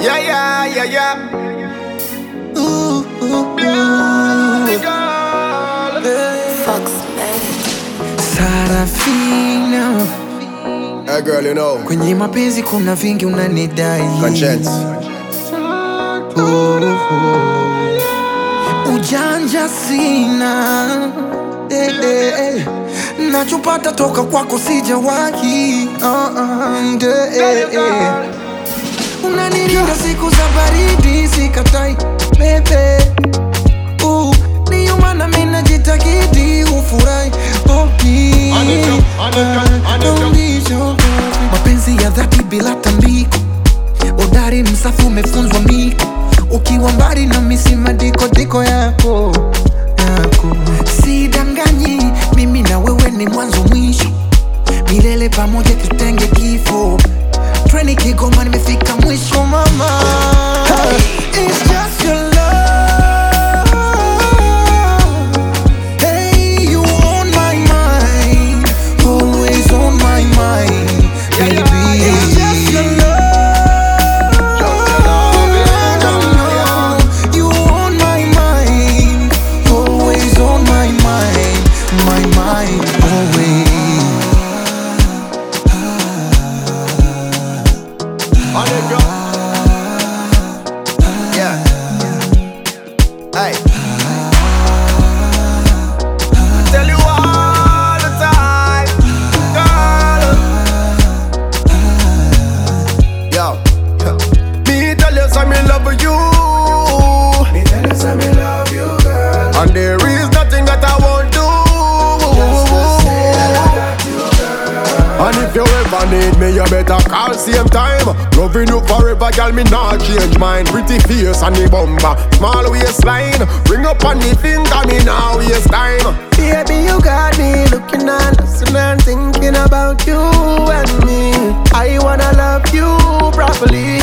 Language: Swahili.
Yeah, yeah, yeah, yeah. Ooh, ooh, Baby ooh. girl. Fox Man. Sarafina, Hey girl, you know. kwenye mapenzi kuna vingi unanidai. Conscience. Oh, oh. Ujanja sina eh, eh, eh. nachopata toka kwako sijawahi uh, uh, eh, eh, eh. unanilinda siku za baridi sikatai bebe uh, ndiyo maana mi najitakidi ufurahi poki mapenzi ya dhati bila tambiko udari msafi umefunzwa miko ukiwa mbali na misima diko diko yako yako sidanganyi mimi na wewe ni mwanzo mwisho milele pamoja tutenge kifo treni kigoma nimefika mwisho mama It's just your love. Hey, you on my mind, always on my mind, baby. It's just your love. You on my mind, always on my mind, my mind, always. On it, girl. Yeah. Hey. Tell you all the time, girl. Yo. Me tell you some me love you. Me tell you some me love you, girl. And there is nothing that I won't do. And if you ever need me, you better call same time. Loving you forever, girl, me not change mine. Pretty face and the bumper, small waistline. Ring up on the finger, me now waste time. Baby, you got me looking and listening and thinking about you and me. I wanna love you properly.